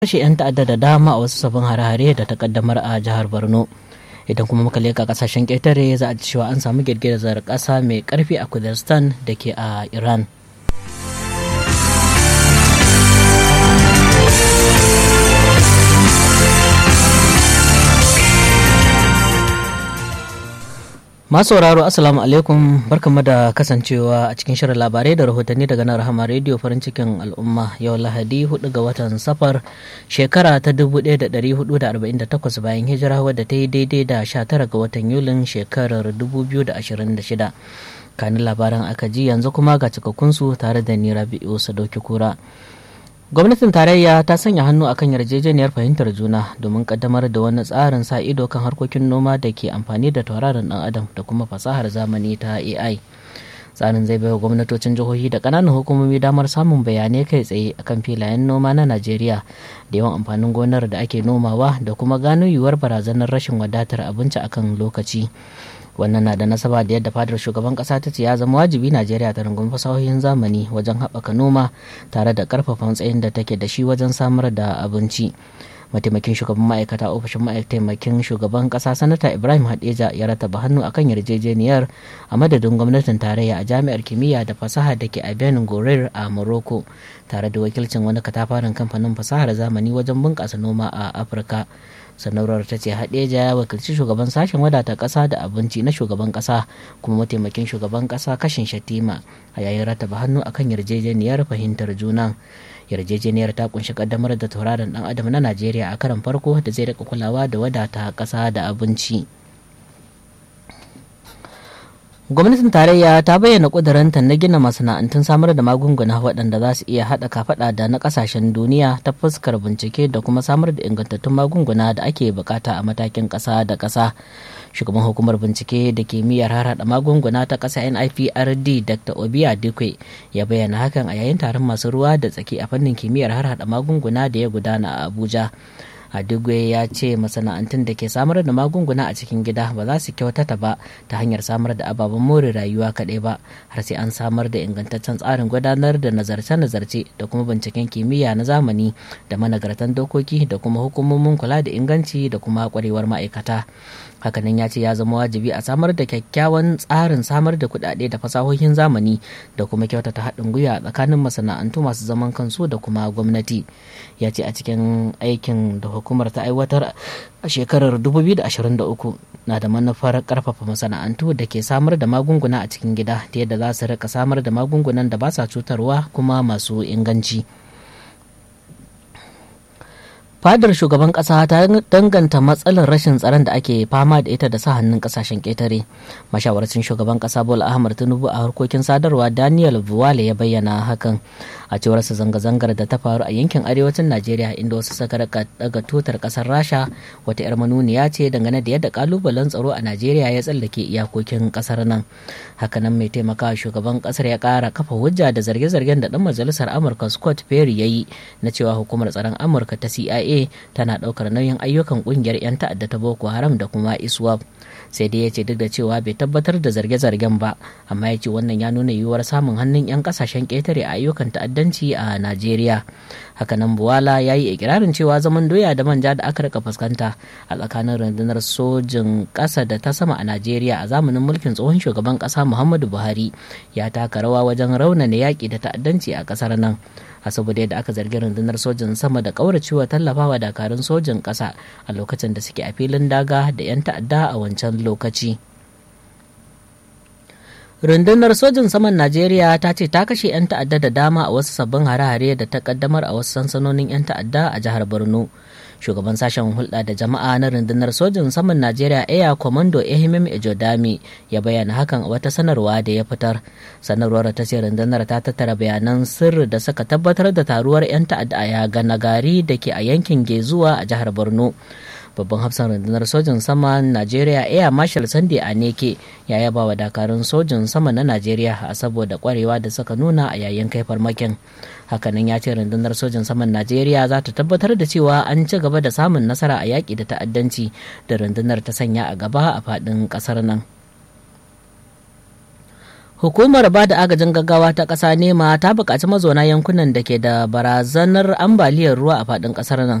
kashe 'yan ta'adda da dama a wasu sabbin hare-hare da ta kaddamar a jihar borno idan kuma muka leka kasashen ƙetare za a ci cewa an samu girgizar ƙasa mai ƙarfi a kurdistan da ke a iran masu sauraro assalamu alaikum barkamu da kasancewa a cikin shirin labarai da rahotanni daga nan rahama rediyo farin cikin al'umma yau lahadi 4 ga watan safar shekara ta 1448 bayan hijira wadda ta yi daidai da 19 ga watan yulin shekarar 2026 kanin labaran aka ji yanzu kuma ga cikakkunsu tare da ni rabi'u sadauki kura gwamnatin tarayya ta sanya hannu akan yarjejeniyar fahimtar juna domin kaddamar da wani tsarin sa ido kan harkokin noma da ke amfani da tauraron dan adam da kuma fasahar zamani ta ai tsarin zai baiwa gwamnatocin jihohi da kananan hukumomi damar samun bayanai kai tsaye akan filayen noma na najeriya da yawan amfanin gonar da ake nomawa da kuma gano yiwuwar barazanar rashin wadatar abinci akan lokaci wannan na da nasaba da yadda fadar shugaban kasa ta ce ya zama wajibi najeriya ta rungumi fasahohin zamani wajen haɓaka noma tare da ƙarfafa matsayin da take da shi wajen samar da abinci mataimakin shugaban ma'aikata ofishin mataimakin shugaban kasa sanata ibrahim hadeja ya rataba hannu akan yarjejeniyar a madadin gwamnatin tarayya a jami'ar kimiyya da fasaha da ke a benin gorir a morocco tare da wakilcin wani katafaren kamfanin fasahar zamani wajen bunƙasa noma a afirka sanarwar ta ce hadeja ya wakilci shugaban sashen wadata ƙasa da abinci na shugaban ƙasa kuma mataimakin shugaban ƙasa kashin shatima a yayin rataba hannu akan yarjejeniyar fahimtar juna yarjejeniyar ta kunshi kaddamar da tauraron dan adam na najeriya a karan farko da zai rika kulawa da wadata ƙasa da abinci gwamnatin tarayya ta bayyana ƙudurinta na gina masana'antun samar da magunguna waɗanda za su iya haɗa kafaɗa da na ƙasashen duniya ta fuskar bincike da kuma samar da ingantattun magunguna da ake bukata a matakin ƙasa da ƙasa shugaban hukumar bincike da kimiyyar harhaɗa magunguna ta ƙasa niprd dr obiya dikwe ya bayyana hakan a yayin taron masu ruwa da tsaki a fannin kimiyyar harhaɗa magunguna da ya gudana a abuja Adigwe ya ce masana'antun da ke samar da magunguna a cikin gida ba za su kyautata ba ta hanyar samar da ababen more rayuwa kaɗai ba har sai an samar da ingantaccen tsarin gudanar da nazarce-nazarce da kuma binciken kimiyya na zamani da managartan dokoki da kuma hukumomin kula da inganci da kuma kwarewar ma'aikata. hakanan ya ce ya zama wajibi a samar da kyakkyawan tsarin samar da kuɗaɗe da fasahohin zamani da kuma kyautata haɗin gwiwa tsakanin masana'antu masu zaman kansu da kuma gwamnati ya ce a cikin aikin da hukumar ta aiwatar a shekarar 2023 na da manufar karfafa masana'antu da ke samar da magunguna a cikin gida ta yadda za su rika samar da magungunan da ba sa cutarwa kuma masu inganci. fadar shugaban kasa ta danganta matsalar rashin tsaron da ake fama da ita da sa hannun kasashen ketare mashawarcin shugaban kasa bola ahmad tinubu a harkokin sadarwa daniel buwale ya bayyana hakan a cewar sa zanga-zangar da ta faru a yankin arewacin najeriya inda wasu suka daga tutar kasar rasha wata yar manuniya ce dangane da yadda kalubalen tsaro a najeriya ya tsallake iyakokin kasar nan hakanan mai taimakawa shugaban kasar ya kara kafa hujja da zarge-zargen da dan majalisar amurka scott perry ya yi na cewa hukumar tsaron amurka ta cia CIA tana ɗaukar nauyin ayyukan ƙungiyar 'yan ta'adda ta Boko Haram da kuma ISWAP. sai dai ya ce duk da cewa bai tabbatar da zarge-zargen ba amma ya ce wannan ya nuna yiwuwar samun hannun 'yan kasashen ƙetare a ayyukan ta'addanci a najeriya hakanan buwala ya yi ikirarin cewa zaman doya da manja da aka rika fuskanta a tsakanin rundunar sojin ƙasa da ta sama a najeriya a zamanin mulkin tsohon shugaban ƙasa muhammadu buhari ya taka rawa wajen raunana yaƙi da ta'addanci a ƙasar nan a saboda yadda aka zargi rundunar sojin sama da kauracewa tallafawa dakarun sojin ƙasa a lokacin da suke a filin daga da 'yan ta'adda a wancan lokaci rundunar sojin saman najeriya ta ce ta kashe 'yan ta'adda da dama a wasu sabbin hare-hare da ta kaddamar a wasu sansanonin 'yan ta'adda a jihar borno shugaban sashen hulɗa da jama'a na rundunar sojin saman najeriya air commando ehimim ejodami ya bayyana hakan a wata sanarwa da ya fitar sanarwar ta ce rundunar ta tattara bayanan sirri da suka tabbatar da taruwar 'yan ta'adda a ganagari da ke a yankin gezuwa a jihar borno babban hafsan rundunar sojin sama najeriya air marshal sunday aneke ya yaba wa dakarun sojin sama na najeriya a saboda kwarewa da suka nuna a yayin kai farmakin hakanan ya ce rundunar sojin saman najeriya za ta tabbatar da cewa an ci gaba da samun nasara a yaƙi da ta'addanci da rundunar ta sanya a gaba a faɗin ƙasar nan Hukumar ba da agajin gaggawa ta ƙasa nema ta buƙaci mazauna yankunan da ke da barazanar ambaliyar ruwa a faɗin ƙasar nan